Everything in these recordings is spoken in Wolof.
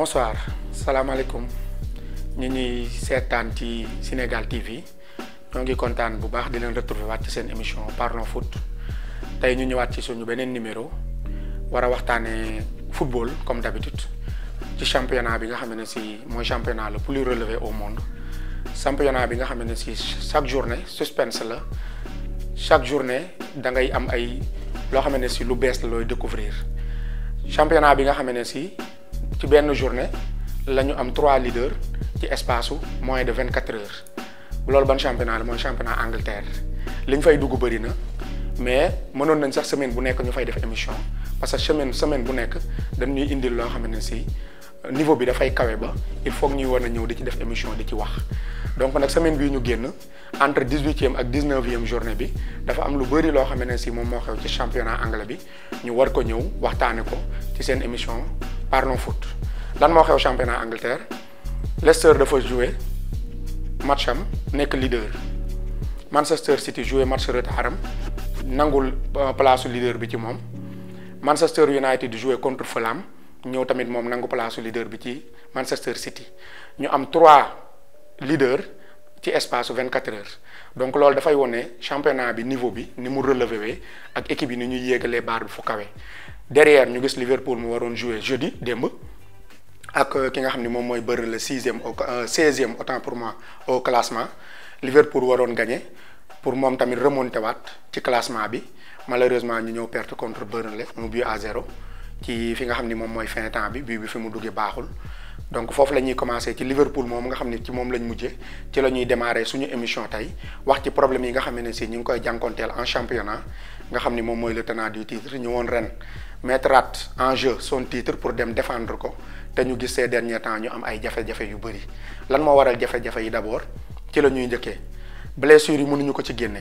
bonsoir salaamaaleykum ñi ñuy seetaan ci Sénégal TV ñoo ngi kontaan bu baax di leen retrouver waat ci seen émission Parlons Foot tey ñu ñëwaat ci suñu beneen numéro war a waxtaanee football comme d'habitude ci championnat bi nga xam ne si mooy championnat le plus relevé au monde championnat bi nga xam ne si chaque journée suspense la chaque journée da ngay am ay loo xam ne si lu bees la looy découvrir championnat bi nga xam ne si ci benn journée la ñu am trois leaders ci espace su moins de vingt quatre heures loolu ban championnat la mooy championnat Angleterre li ñu fay dugg bëri na mais mënoon nañ sax semaine bu nekk ñu fay def émission parce que semaine semaine bu nekk dañuy indil loo xam ne si niveau bi dafay kawe ba il faut ñuy war a ñëw di ci def émission di ci wax donc nag semaine bii ñu génn entre dix huitième ak dix neuvième journée bi dafa am lu bëri loo xam ne si moom moo xew ci championnat anglais bi ñu war ko ñëw waxtaane ko ci seen émission Parlons Foot lan moo xew championnat Angleterre Leicester dafa jouer match am nekk leader Manchester City jouer match retard am nangul place leader bi ci moom Manchester United jouer contre Fulham ñëw tamit moom nangu place leader bi ci Manchester City ñu am trois leaders ci espace vingt quatre heures donc loolu dafay wone championnat bi niveau bi ni mu relevé wee ak équipe yi ni ñuy yéegalee baar bi fu kawe derrière ñu gis Liverpool mu waroon jouer jeudi démb ak ki nga xam ne moom mooy Burnley le sixième au seizième autant pour moi au classement Liverpool waroon gagné pour moom tamit remonté waat ci classement bi malheureusement ñu ñëw perte contre Burnley mu but à zéro ci fi nga xam ni moom mooy fin temps bi bii bi fi mu duggee baaxul donc foofu la ñuy commencé ci Liverpool moom nga xam ne ci moom lañ mujjee ci la ñuy démarrer suñu émission tey wax ci problème yi nga xam ne si ñu ngi koy jànkonteel en championnat nga xam ni moom mooy le tenant du titre ñu woon ren mettraat en jeu son titre pour dem défendre ko te ñu gis ces derniers temps ñu am ay jafe-jafe yu bëri lan moo waral jafe-jafe yi d'abord ci la ñuy njëkkee blessures yi mënuñu ko ci génne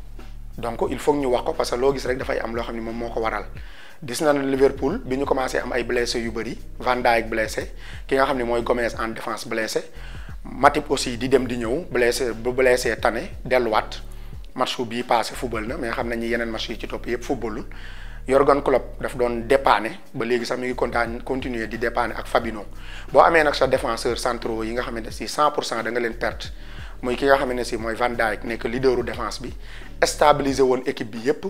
donc il faut ñu wax ko parce que loo gis rek dafay am loo xam ne moom moo ko waral gis na Liverpool bi ñu commencé am ay blessés yu bëri Van Dijk blessé ki nga xam ne mooy Gomez en défense blessé Matip aussi di dem di ñëw blessé bu blessé tane delluwaat match bii passé football na mais xam nañu yeneen match yi ci topp yëpp footballul Jurgen Klopp daf doon dépanner ba léegi sax mi ngi kontaan continuer di dépanner ak Fabinho boo amee nag sa défenseur centraux yi nga xamante ne si 100 pour cent da nga leen perte muy ki nga xamante ne si mooy Van Dijk nekk leaderu défense bi stabiliser woon équipe bi yépp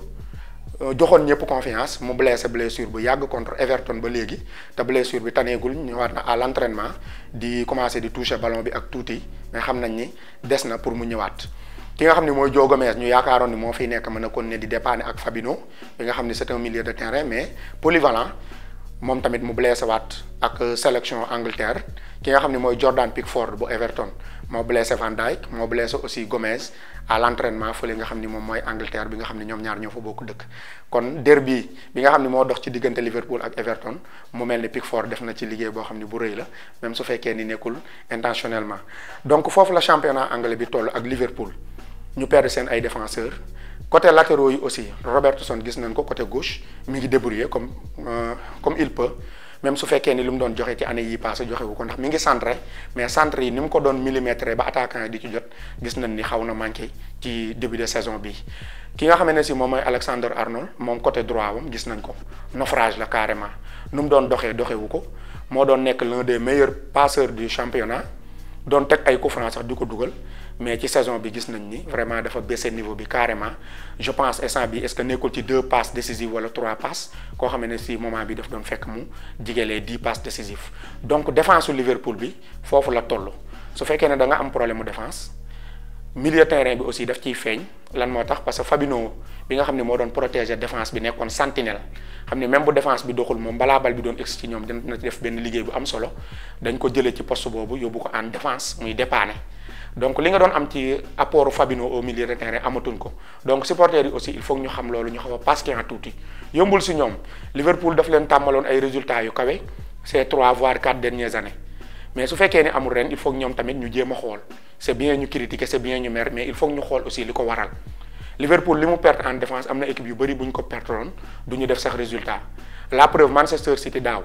joxoon ñëpp confiance mu blessé blessure bu yàgg contre Everton ba léegi te blessure bi taneegul ñëwaat na à l'entraînement di commencer di toucher ballon bi ak tuuti mais xam nañ ni des na pour mu ñëwaat. ki nga xam ne mooy Joe Gomez ñu yaakaaroon ni moo fiy nekk mën a continuer di dépanner ak Fabinho bi nga xam ne c'est un milieu de terrain mais polyvalent moom tamit mu blessé waat ak sélection Angleterre ki nga xam ne mooy Jordan Pickford bu Everton moo blessé Van Dijk moo blessé aussi Gomez à l'entraînement fële nga xam ni moom mooy Angleterre bi nga xam ne ñoom ñaar ñoo fa bokk dëkk kon derby bi nga xam ne moo dox ci diggante Liverpool ak Everton mu mel ni Pickford def na ci liggéey boo xam ne bu rëy la même su fekkee ni nekkul intentionnellement donc foofu la championnat anglais bi toll ak Liverpool. ñu perdre seen ay défenseurs côté latéraux yi aussi Robertson gis nañ ko côté gauche mi ngi débrouiller comme comme il peut même su fekkee ni lu mu doon joxe ci année yi passé joxe wu ko ndax mi ngi centré mais centre yi ni mu ko doon millimétré ba attaquant yi di ci jot gis nañ ni xaw na manqué ci début de saison bi ki nga xam ne si moom mooy Alexander Arnold moom côté droit wam gis nañ ko naufrage la carrément nu mu doon doxee doxewu ko moo doon nekk l'un des meilleurs passeurs du championnat doon teg ay coups francs sax di ko dugal mais ci saison bi gis nañ ni vraiment dafa baissé niveau bi carrément je pense instant bi est-ce que nekkul ci deux passes décisives wala trois passes koo xam ne si moment bi daf doon fekk mu jigelee dix passes décisives donc défense su Liverpool bi foofu la toll su fekkee ne da nga am problème mu défense milieu terrain bi aussi daf ciy feeñ lan moo tax parce que Fabinho bi nga xam ne moo doon protéger défense bi nekkoon sentinelle xam ne même bu défense bi doxul moom balaa bal bi doon egsi ci ñoom dina def benn liggéey bu am solo dañ ko jëlee ci poste boobu yóbbu ko en défense muy dépanner. donc li nga doon am ci apport Fabinho au milieu de terrain amatuñ ko donc supporters yi aussi il faut ñu xam loolu ñu xaw a patient tuuti yombul si ñoom Liverpool daf leen tàmmaloon ay résultats yu kawe ces trois voire quatre dernières années mais su fekkee ne amul ren il faut ñoom tamit ñu jéem a xool c'est bien ñu critiquer c'est bien ñu mer mais il faut ñu xool aussi li ko waral Liverpool li mu perte en défense am na équipe yu bëri bu ñu ko perteroon du ñu def sax résultat la preuve Manchester City daaw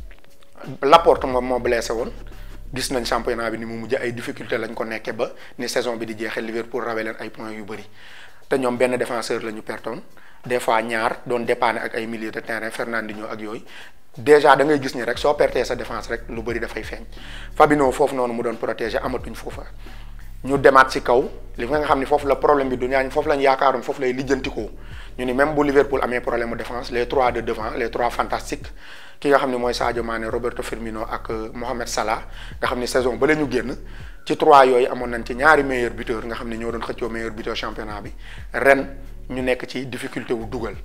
Laporte moom moo blessé woon. gis nañ championnat bi ni mu mujj ay difficulté lañ ko nekkee ba ni saison bi di jeexee Liverpool rawee leen ay points yu bëri te ñoom benn défenseur la ñu pertoon des fois ñaar doon dépanner ak ay milieu de terrain Fernandinho ak yooyu déjà da ngay gis ni rek soo pertee sa défense rek lu bëri dafay feeñ Fabinho foofu noonu mu doon protéger amatuñ foofa ñu demaat ci kaw li nga xam ni foofu la problème bi du ñaañ foofu lañ yaakaaroon foofu lay lijjantikoo ñu ni même bu Liverpool amee problème mu défense les trois de devant les trois fantastiques ki nga xam ni mooy Sadio Mané Roberto Firmino ak Mohamed Salah nga xam ni saison ba la ñu génn ci trois yooyu amoon nañ ci ñaari meilleur buteur nga xam ni ñoo doon xëccoo meilleur buteur championnat bi ren ñu nekk ci difficulté wu dugal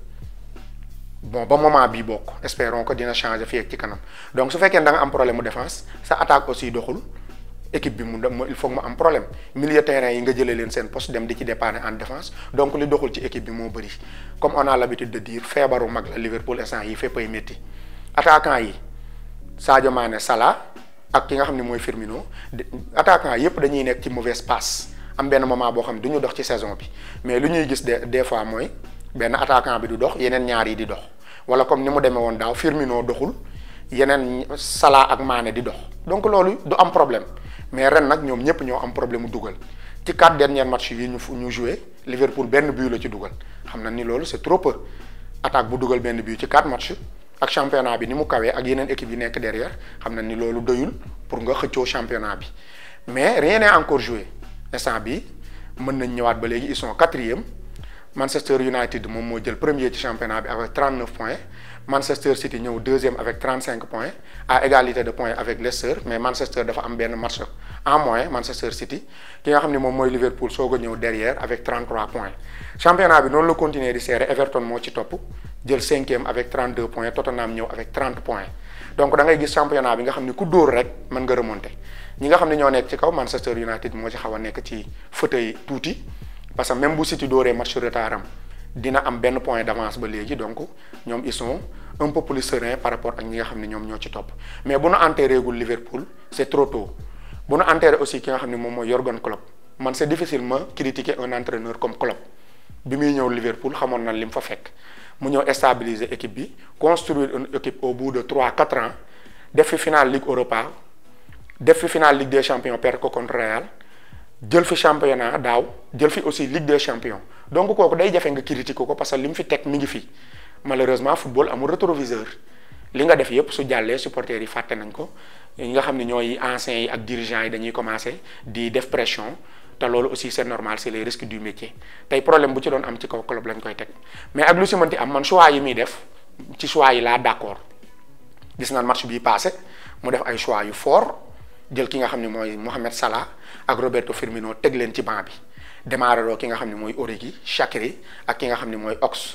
bon ba moment bii bokk espérons que dina changer fii ak ci kanam donc su fekkee da nga am problème mu défense sa attaque aussi doxul équipe bi mu il faut mu am problème milieu terrain yi nga jëlee leen seen poste dem di ci dépanner en défense donc li doxul ci équipe bi moo bëri comme on a l'habitude de dire feebaru mag la Liverpool instant yi fépp ay métti attaquant yi Sadio Mané Salah ak ki nga xam ne mooy Firmino attaquant yépp dañuy nekk ci mauvaise passe am benn moment boo xam ne du ñu dox ci saison bi mais lu ñuy gis de des fois mooy benn attaquant bi du dox yeneen ñaar yi di dox wala comme ni mu demee woon daaw Firmino doxul yeneen Salah ak Mané di dox donc loolu du am problème mais ren nag ñoom ñëpp ñoo am problème mu dugal ci quatre derniers matchs yi ñu ñu joué Liverpool benn but la ci dugal xam na ni loolu c'est trop peu attaque bu dugal benn but ci quatre matchs ak championnat bi ni mu kawee ak yeneen équipe yi nekk derrière xam na ni loolu doyul pour nga xëccoo championnat bi mais rien n'est encore joué instant bi mën nañ ñëwaat ba léegi ils sont quatrième Manchester United moom moo jël premier ci championnat bi avec 39 points Manchester City ñëw deuxième avec 35 points à égalité de points avec Leicester mais Manchester dafa am benn match en moins Manchester City ki nga xam ne moom mooy Liverpool soog a ñëw derrière avec 33 points championnat bi noonu la continuer di serrer Everton moo ci topp jël cinquième avec 32 points Tottenham ñëw avec 30 points donc da ngay gis championnat bi nga xam ne ku dóor rek mën nga remonter ñi nga xam ne ñoo nekk ci kaw Manchester United moo ci xaw a nekk ci fauteuil tuuti parce que même bu City dóoree match retard am dina am benn point d'avance ba léegi donc ñoom ils sont un peu plus sereins par rapport ak ñi nga xam ne ñoom ñoo ci topp mais bu nu enterré gul Liverpool c'est trop tôt bu nu enterré aussi ki nga xam ne moom mooy Jürgen Klopp man c'est difficile ma critiquer un entraîneur comme Klopp bi muy ñëw Liverpool xamoon na li mu fa fekk mu ñëw stabiliser équipe bi construire une équipe au bout de trois quatre ans def fi finale Ligue Europa def fi finale Ligue des Champions perdre ko contre Real jël fi championnat daaw jël fi aussi Ligue des Champions donc kooku day jafe nga critiquer ko parce que li mu fi teg mi ngi fi malheureusement football amul rétroviseur li nga def yépp su jàllee supporters yi fàtte nañ ko ñi nga xam ne ñooy anciens yi ak dirigeants yi dañuy commencer di def pression te loolu aussi c'est normal c'est les risques du métier tey problème bu ci doon am ci kaw club lañ koy teg mais ak lu si mënti am man choix yi muy def ci choix yi laa d'accord gis naan match bii passé mu def ay choix yu fort jël ki nga xam ne mooy Mohamed Salah ak Roberto Firmino teg leen ci banc bi démarré doo ki nga xam ne mooy Origi Shaqiri ak ki nga xam ne mooy Ox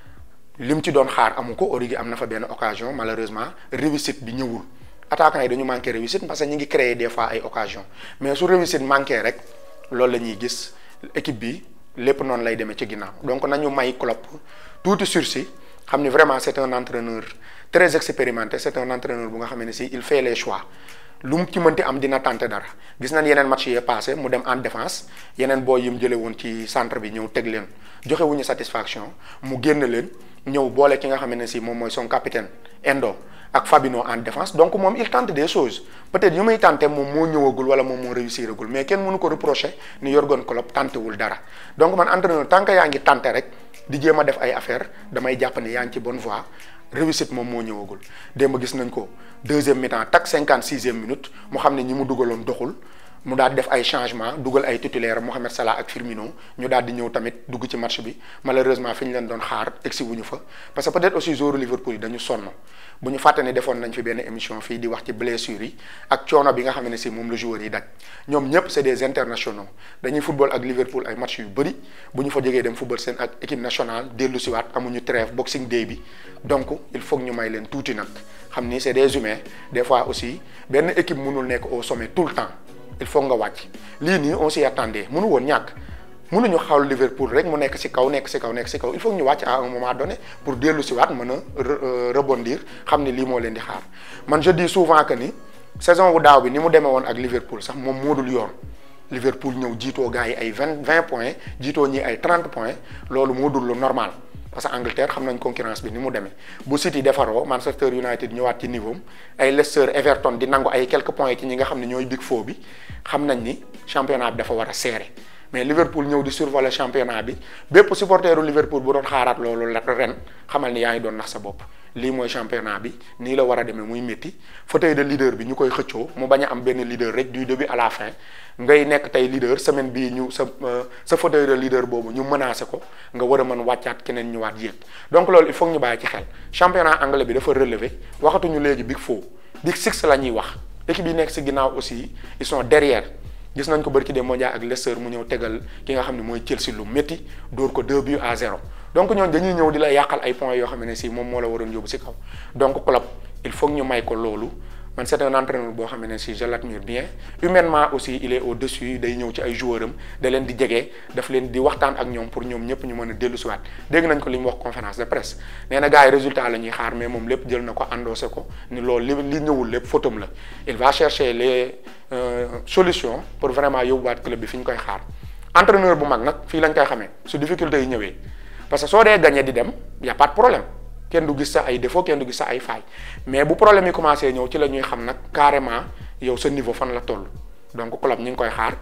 li mu ci doon xaar amu ko Origi am na fa benn occasion malheureusement réussite bi ñëwul attaquants yi dañu manqué réussite parce que ñu ngi créer des fois ay occasion mais su réussite manqué rek loolu la ñuy gis équipe bi lépp noonu lay demee ci ginnaaw donc nañu may Klopp tuuti sursis xam ni vraiment c'est un entraîneur très expérimenté c'est un entraîneur bu nga xam ne si il fait les choix lu mu ci mënti am dina tenter dara gis nañ yeneen match yee passé mu dem en défense yeneen booy yi mu jëlee woon ci centre bi ñëw teg leen joxe wuñu satisfaction mu génn leen ñëw boole ki nga xam ne si moom mooy son capitaine Endo ak Fabinho en défense donc moom il tente des choses peut-être yu muy tenter moom moo ñëwagul wala moom moo réussiragul mais kenn mënu ko reprocher ni Jürgen Klopp tentewul dara donc man entraîneur tant que yaa ngi tenter rek di jéem a def ay affaire damay jàpp ne yaa ngi ci bonne voie réussite moom moo ñëwagul démb gis nañ ko deuxième mi-temps tak cinquante sixième minute mu xam ne ñi mu dugaloon doxul mu daal di def ay changement dugal ay titulaire Mohamed Salah ak Firmino ñu daal di ñëw tamit dugg ci match bi malheureusement fi ñu leen doon xaar egsi wuñu fa parce que peut-être aussi joueur Liverpool yi dañu sonn bu ñu fàtte ne defoon nañ fi benn émission fii di wax ci blessures yi ak coono bi nga xam ne si moom la joueurs yi daj ñoom ñëpp c'est des internationaux dañuy football ak Liverpool ay match yu bëri bu ñu fa jógee dem football seen ak équipe nationale dellu siwaat amuñu trêve boxing day bi donc il faut que ñu may leen tuuti nag xam ni c'est des humains des fois aussi benn équipe mënul nekk au sommet tout le temps il faut nga wàcc lii nii on s'y attendait mënu woon ñàkk mënuñu xawal Liverpool rek mu nekk ci kaw nekk ci kaw nekk ci kaw il faut que ñu wàcc à un moment donné pour dellu si waat mën a rebondir xam ni lii moo leen di xaar man je dis souvent que ni saison bu daaw bi ni mu demee woon ak Liverpool sax moom moo dul yoon Liverpool ñëw jiitoo gars yi ay vingt vingt points jiitoo ñi ay trente points loolu moo dul lu normal parce que Angleterre xam nañ concurrence bi ni mu demee bu City defaroo Manchester United ñëwaat ci niveau ay Leicester Everton di nangu ay quelques points ci ñi nga xam ne ñooy big four bi xam nañ ni championnat bi dafa war a serré mais Liverpool ñëw di survoler championnat bi bépp supporteru Liverpool bu doon xaaraat loolu la ren xamal ni yaa ngi doon nax sa bopp lii mooy championnat bi nii la war a demee muy métti fauteuil de leader bi ñu koy xëccoo mu bañ a am benn leader rek du début à la fin ngay nekk tey leader semaine bii ñu sa sa fauteuil de leader boobu ñu menacé ko nga war a mën wàccaat keneen ñëwaat yéeg donc loolu il faut ñu bàyyi ci xel championnat anglais bi dafa relevé waxatuñu léegi big four big six la ñuy wax équipe yi nekk si ginnaaw aussi ils sont derrière gis nañ ko bari ci des mondial ak Leicester mu ñëw tegal ki nga xam ne mooy Chelsea lu métti dóor ko 2 buts à 0 donc ñooñu dañuy ñëw di la yàqal ay points yoo xam ne si moom moo la waroon yóbbu si kaw donc club il faut ñu may ko loolu man c'est un entraîneur boo xam ne si je l'admire bien humainement aussi il est au-dessus day ñëw ci ay joueurs am da leen di jege daf leen di waxtaan ak ñoom pour ñoom ñëpp ñu mën a dellu si waat dégg nañ ko li mu wax conférence de presse nee na gars yi résultat la ñuy xaar mais moom lépp jël na ko endossé ko ni loolu li li ñëwul lépp photom la il va chercher les solutions pour vraiment yóbbuwaat club bi fi ñu koy xaar entraîneur bu mag nag fii lañ koy xamee su difficulté yi ñëwee parce que soo dee gagné di dem y a pas de problème kenn du gis sa ay défaut kenn du gis sa ay failles mais bu problème yi commencé ñëw ci la ñuy xam nag carrément yow sa niveau fan la toll donc club ñu ngi koy xaar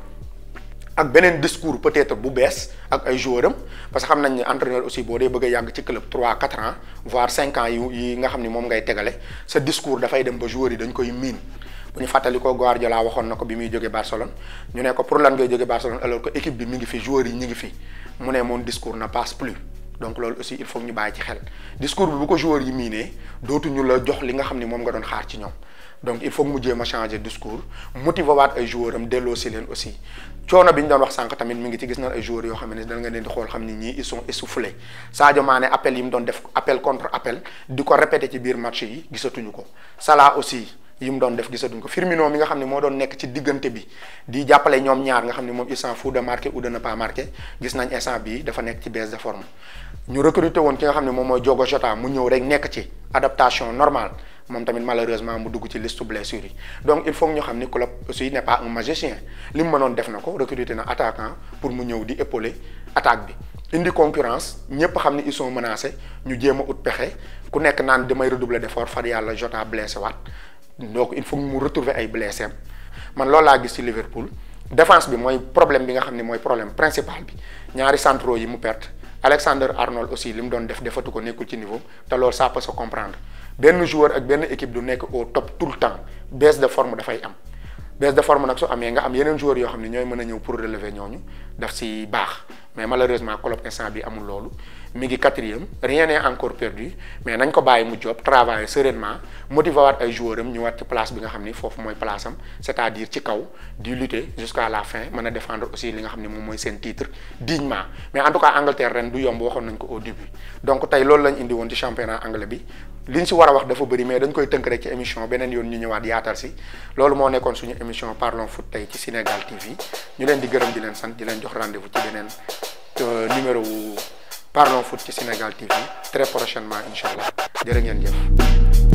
ak beneen discours peut-être bu bees ak ay joueurs am parce que xam nañ ne entraîneur aussi boo dee bëgg a yàgg ci club 3 4 ans voire 5 ans yu yi nga xam ni moom ngay tegale sa discours dafay dem ba joueurs yi dañ koy miin bu ñu fàttali ko Guardiola waxoon na ko bi muy jógee Barcelone ñu ne ko pour lan ngay jógee Barcelone alors que équipe bi mi ngi fi joueurs yi ñu ngi fi mu ne mon discours ne passe plus. donc loolu aussi il faut ñu bàyyi ci xel discours bi bu ko joueurs yi miinee dootuñu la jox li nga xam ni moom nga doon xaar ci ñoom donc il faut mu jéem a changer discours motiver waat ay joueurs am delloo si leen aussi coono bi ñu doon wax sànq tamit mi ngi ci gis na ay joueurs yoo xam ne da nga leen di xool xam ni ñii ils sont essoufflés Sadio Mané appel yi mu doon def appel contre appel di ko répété ci biir match yi gisatuñu ko Salah aussi yi mu doon def gisatuñ ko Firmino mi nga xam ne moo doon nekk ci diggante bi di jàppale ñoom ñaar nga xam ne moom il s'en fout de marquer ou de ne pas marquer gis nañ instant bii dafa nekk ci baisse de forme ñu recruter woon ki nga xam ne moom mooy Diogo Jota mu ñëw rek nekk ci adaptation normale moom tamit malheureusement mu dugg ci liste blessure yi donc il faut ñu xam ni club aussi n'est pas un magicien li mu mënoon def na ko recruter na attaquant pour mu ñëw di épauler attaque bi indi concurrence ñëpp xam ni ils sont menacés ñu jéem a ut pexe ku nekk naan damay redoubler d'effort far yàlla Jota blessé waat donc il faut mu retrouver ay blessés man loolu laa gis ci Liverpool défense bi mooy problème bi nga xam ne mooy problème principal bi ñaari centraux yi mu perte Alexander Arnold aussi li mu doon def defatu ko nekkul ci niveau te loolu ça peut se comprendre benn joueur ak benn équipe du nekk au top tout le temps baisse de forme dafay am baisse de forme nag su amee nga am yeneen joueurs yoo xam ne ñooy mën a ñëw pour relever ñooñu daf si baax mais malheureusement club instant bi amul loolu mi ngi quatrième rien n'est encore perdu mais nañ ko bàyyi mu job travailler sereinement motiver waat ay joueurs am ñëwaat ci place bi nga xam ni foofu mooy place am c'est-à-dire ci kaw di lutter jusqu'à la fin mën a défendre aussi li nga xam ni moom mooy seen titre dignement mais en tout cas Angleterre ren du yomb waxoon nañ ko au début donc tey loolu lañ indi woon ci championnat anglais bi liñ si war a wax dafa bëri mais dañ koy tënk rek ci émission beneen yoon ñu ñëwaat yaatal si loolu moo nekkoon suñu émission parlons foot tey ci Sénégal TV ñu leen di gërëm di leen sant di leen jox rendez-vous ci beneen numéro wu Parlons foot ci Sénégal TV très prochainement incha allah jërë ngeen jëf.